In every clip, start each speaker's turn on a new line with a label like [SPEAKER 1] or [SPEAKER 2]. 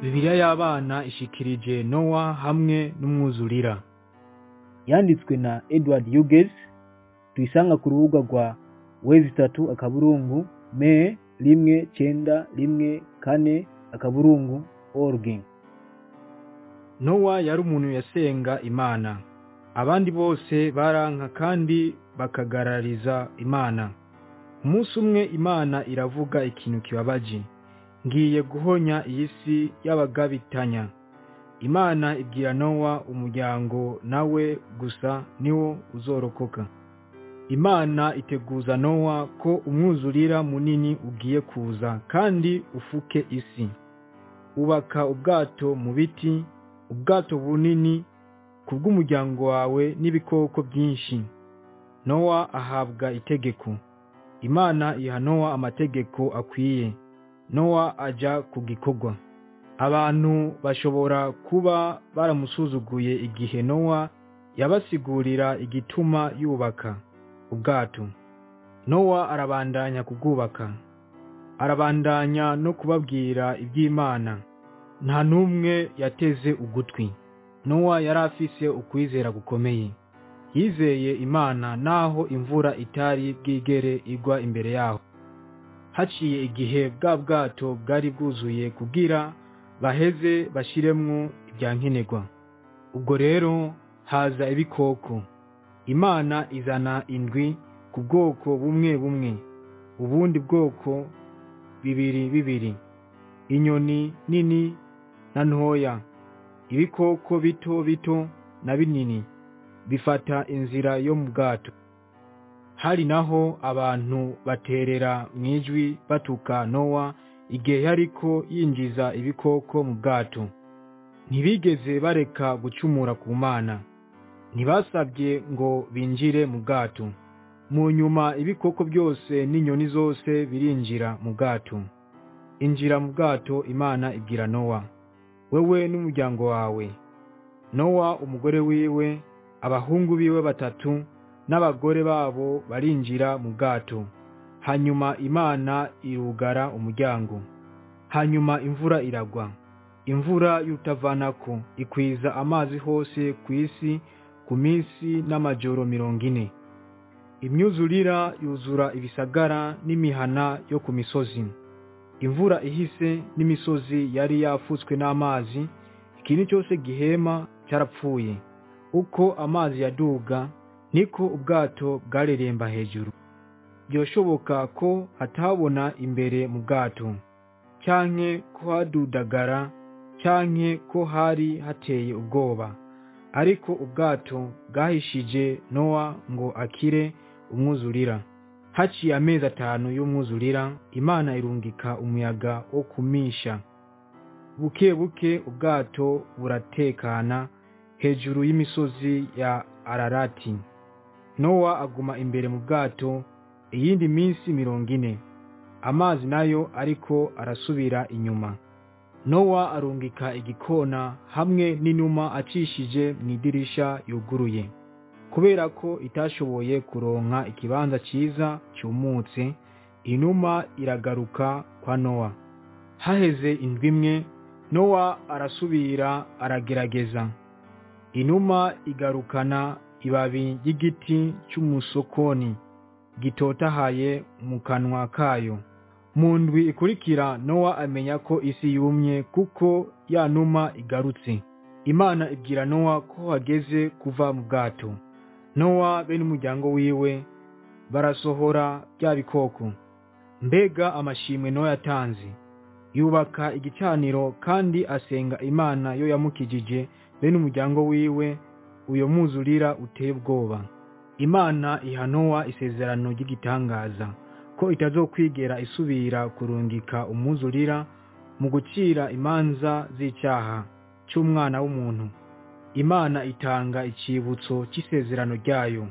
[SPEAKER 1] bibiliya y'abana ishikirije nowa hamwe n'umwuzurira
[SPEAKER 2] yanditswe na edward hughes tuyisanga ku rubuga rwa wezi itatu akaburungu me rimwe cenda rimwe kane akaburungu org
[SPEAKER 1] nowa yari umuntu yasenga imana abandi bose baranka kandi bakagarariza imana umunsi umwe imana iravuga ikintu kibabaje ngiye guhonya iyi si y'abagabitanya imana ibwira nowa umuryango nawe gusa niwo uzorokoka imana iteguza nowa ko umwuzurira munini ugiye kuza kandi ufuke isi ubaka ubwato mu biti ubwato bunini kubw'umuryango wawe n'ibikoko byinshi nowa ahabwa itegeko imana iha nowa amategeko akwiye nowa aja ku gikorwa abantu bashobora kuba baramusuzuguye igihe nowa yabasigurira igituma yubaka ubwato nowa arabandanya kubwubaka arabandanya no kubabwira iby'imana nta n'umwe yateze ugutwi nowa yari afise ukwizera gukomeye yizeye imana naho imvura itari bwigere igwa imbere yaho haciye igihe bwa bwato bwari bwuzuye kugira baheze bashiremwo ibya nkenerwa ubwo rero haza ibikoko imana izana indwi ku bwoko bumwe bumwe ubundi bwoko bibiri bibiri inyoni nini na ntoya ibikoko bito bito na binini bifata inzira yo mu bwato hari naho abantu baterera mu ijwi batuka nowa igihe yariko yinjiza ibikoko mu bwato ntibigeze bareka gucumura ku mana ntibasabye ngo binjire mu bwato mu nyuma ibikoko byose n'inyoni zose birinjira mu bwato injira mu bwato imana ibwira nowa wewe n'umuryango wawe nowa umugore wiwe abahungu biwe batatu n'abagore babo barinjira mu bwato hanyuma imana irugara umuryango hanyuma imvura iragwa imvura y'utavanako ikwiza amazi hose ku isi ku minsi n'amajoro mirongo ine imyuzurira yuzura ibisagara n'imihana yo ku misozi imvura ihise n'imisozi yari yafutswe n'amazi ikintu cyose gihema cyarapfuye uko amazi yaduga niko ubwato bwareremba hejuru byoshoboka ko hatabona imbere mu bwato cyanke ko hadudagara cyanke ko hari hateye ubwoba ariko ubwato bwahishije nowa ngo akire umwuzurira haciye amezi atanu y'umwuzurira imana irungika umuyaga wo kumisha buke buke ubwato buratekana hejuru y'imisozi ya ararati nowa aguma imbere mu bwato iyindi minsi mirongo ine amazi nayo ariko arasubira inyuma nowa arungika igikona hamwe n'inuma acishije mu idirisha yuguruye kubera ko itashoboye kuronka ikibanza cyiza cyumutse inuma iragaruka kwa nowa haheze indwi imwe nowa arasubira aragerageza inuma igarukana ibabi ry'igiti cy'umusokoni gitotahaye mu kanwa kayo mu ndwi ikurikira nowa amenya ko isi yumye kuko ya numa igarutse imana ibwira nowa ko hageze kuva mu bwato nowa be n'umuryango wiwe barasohora bya bikoko mbega amashimwe nowa yatanze yubaka igicaniro kandi asenga imana yo yamukijije be n'umuryango wiwe uyo mwuzurira uteye ubwoba imana iha nowa isezerano ry'igitangaza ko itazokwigera isubira kurungika umwuzurira mu gucira imanza z'icyaha cy'umwana w'umuntu imana itanga icyibutso cy'isezerano ryayo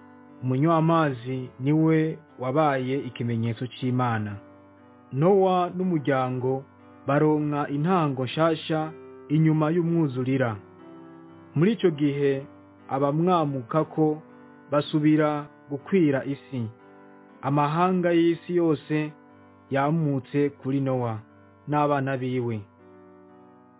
[SPEAKER 1] umunywamazi niwe wabaye ikimenyetso cy'imana nowa n'umuryango baronka intango nshasha inyuma y'umwuzurira muri icyo gihe abamwamuka ko basubira gukwira isi amahanga y'isi yose yamutse kuri nowa n'abana biwe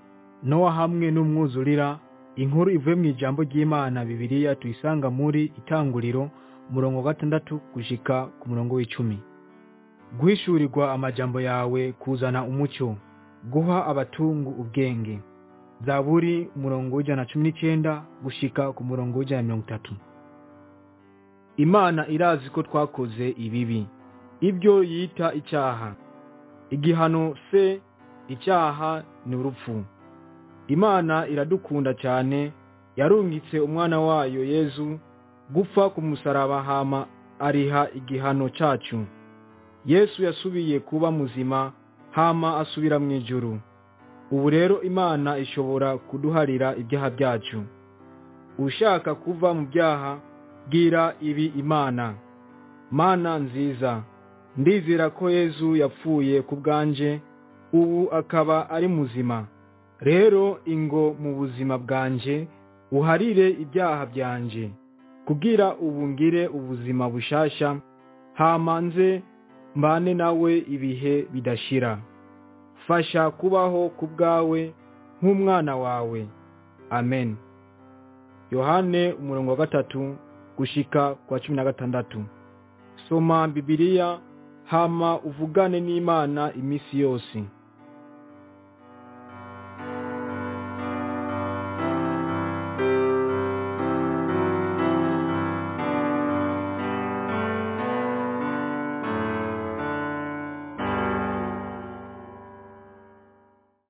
[SPEAKER 1] nowa hamwe n'umwuzurira inkuru ivuye mu ijambo ry'imana bibiliya tuyisanga muri itanguriro umurongo wa gatandatu gushika ku murongo w'icumi guhishurirwa amajambo yawe kuzana umucyo guha abatungu ubwenge zaburi umurongo w'ijana na cumi n'icyenda gushika ku murongo w'ijana na mirongo itatu imana irazi ko twakoze ibibi ibyo yita icyaha igihano se icyaha ni urupfu imana iradukunda cyane yarungitse umwana wayo yezu gupfa ku musaraba hama ariha igihano cyacu yesu yasubiye kuba muzima hama asubira mu ijuru ubu rero imana ishobora kuduharira ibyaha byacu ushaka kuva mu byaha bwira ibi imana mana nziza ndizera ko yezu yapfuye ku bwanje ubu akaba ari muzima rero ingo mu buzima bwanje uharire ibyaha byanje kugira ubu ngire ubuzima bushasha hamanze mbane nawe ibihe bidashira fasha kubaho ku bwawe nk'umwana wawe amen yohane umurongo wa gatatu gushika kwa cumi na gatandatu soma bibiliya hama uvugane n'imana iminsi yose